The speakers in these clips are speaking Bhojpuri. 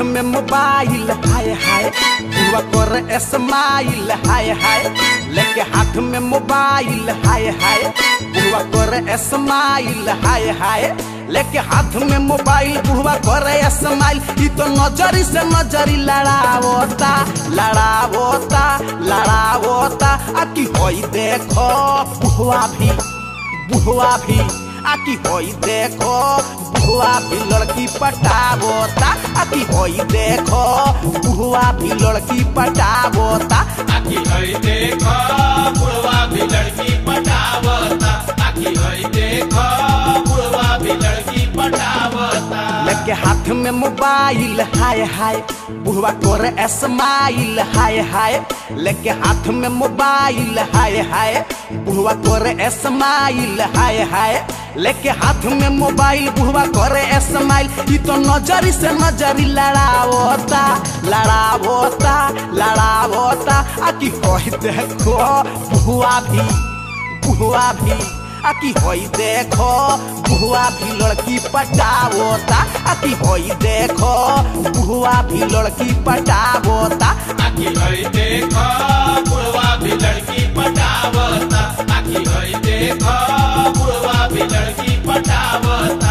में मोबाइल हाय हाय हुआ कर स्माइल हाय हाय लेके हाथ में मोबाइल हाय हाय हुआ कर स्माइल हाय हाय लेके हाथ में मोबाइल बुढ़वा करे स्माइल ई तो नजरी से नजरी लड़ावता लड़ावता लड़ावता आ की होई देखो बुढ़वा भी बुढ़वा भी आकी होई देखो बुढ़वा भी लड़की पटावता आकी होई देखो बुढ़वा भी लड़की पटावता आखी हई देखो बुढ़वा भी लड़की पटावता आखी हई देखो बुढ़वा भी लड़की पटावता लेके हाथ में मोबाइल हाय हाय बुढ़वा करे स्माइल हाय हाय लेके हाथ में मोबाइल हाय हाय बुढ़वा करे स्माइल हाय हाय लेके हाथ में मोबाइल बुढ़वा करे स्माइल ई तो नजरी से नजरी लड़ावता लड़ावता लड़ावता आ की होई देखो बुढ़वा भी बुढ़वा भी आ की होई देखो बुढ़वा भी लड़की पटावता आ की होई देखो बुढ़वा भी लड़की पटावता आखी हई देखो बुढ़वा भी लड़की पटावता आखी हई देखो बुढ़वा भी लड़की पटावता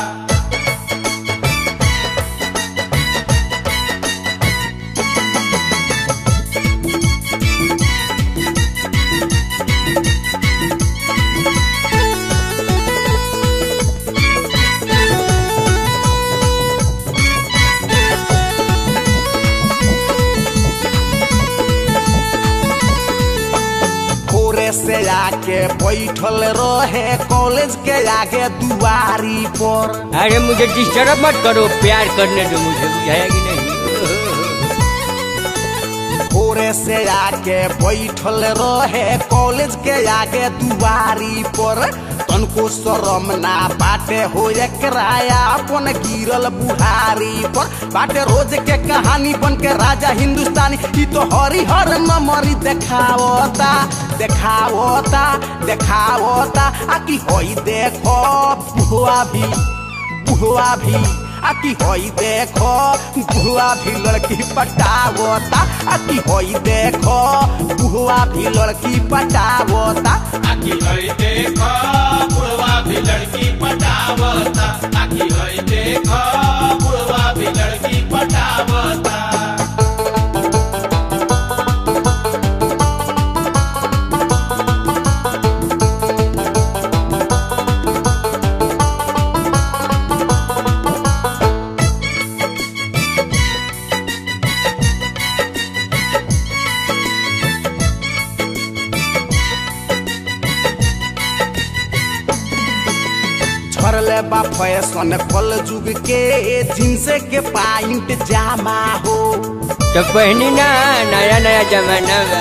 भोरे से आके बैठल रहे कॉलेज के आगे दुआरी पर अरे मुझे डिस्टर्ब मत करो प्यार करने दो मुझे बुझाया कि नहीं भोरे से आके बैठल रहे कॉलेज के आगे दुआरी पर तनको शरम ना बाटे हो एकराया अपन गिरल बुहारी पर बाटे रोज के कहानी बन के राजा हिंदुस्तानी ई तो हरिहर नमरी देखावता देखावता देखावता आ की होई देखो बुआ भी बुआ भी आकी होई देखो बुआ भी लड़की पटावता आकी होई देखो बुआ भी लड़की पटावता आखी हई देखो बुढ़वा भी लड़की पटावता आखी हई देखो बुढ़वा भी लड़की पटावता झरले बा फैशन कल जुग के जींस के पाइंट जामा हो तो पहनी ना नया नया जमाना बा।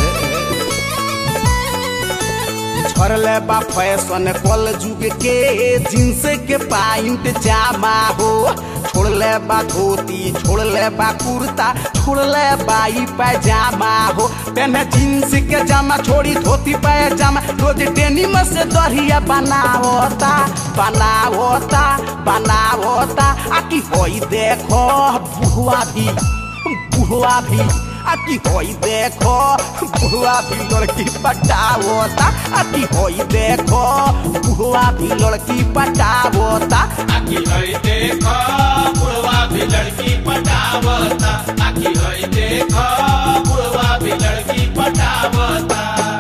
झरले बा फैशन कल जुग के जींस के पाइंट जामा हो छोड़ले बा धोती छोड़ले बा कुर्ता छोड़ले बाई पैजामा हो पहने जींस के जामा छोड़ी धोती पैजामा रोज डेनिम से दरिया बनावता बनावता बनावता आकी होई देखो बुआ भी बुआ भी आकी होई देखो बुआ भी लड़की पटावता आकी होई देखो बुआ भी लड़की पटावता आखी हई देखो बुढ़वा भी लड़की पटावता आखी हई देखो बुढ़वा भी लड़की पटावता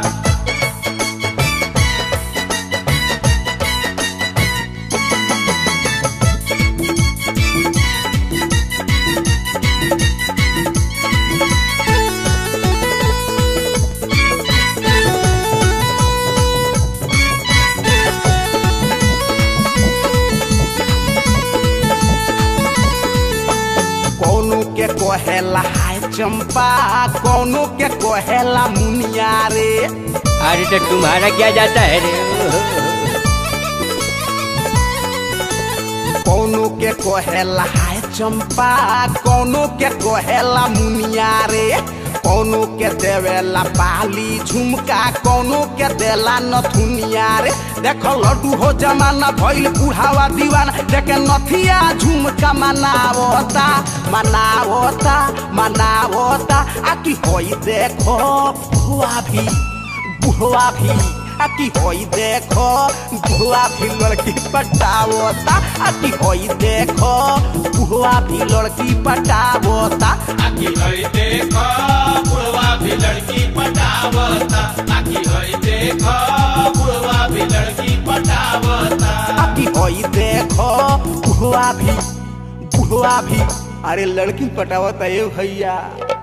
कौनो के कहेला हाय चंपा कौनो के कहेला मुनिया रे अरे तो तुम्हारा क्या जाता है रे कौनो के कहेला हाय चंपा कौनो के कहेला मुनिया रे कौनो के देवेला बाली झुमका कौनो के देला नथुनिया रे देखो लड्डू हो जमाना भइल बुढ़ावा दीवाना देखे नथिया झुमका मनावता मनावता मनावता आकी होई देखो बुआ भी बुआ भी आकी होई देखो बुआ भी लड़की पटावता आकी होई देखो बुआ भी लड़की पटावता आखी हई देखो बुढ़वा भी लड़की पटावता आखी हई देखो बुढ़वा भी लड़की पटावता आकी होई देखो बुआ भी बुआ भी अरे लड़की पटावता ए भैया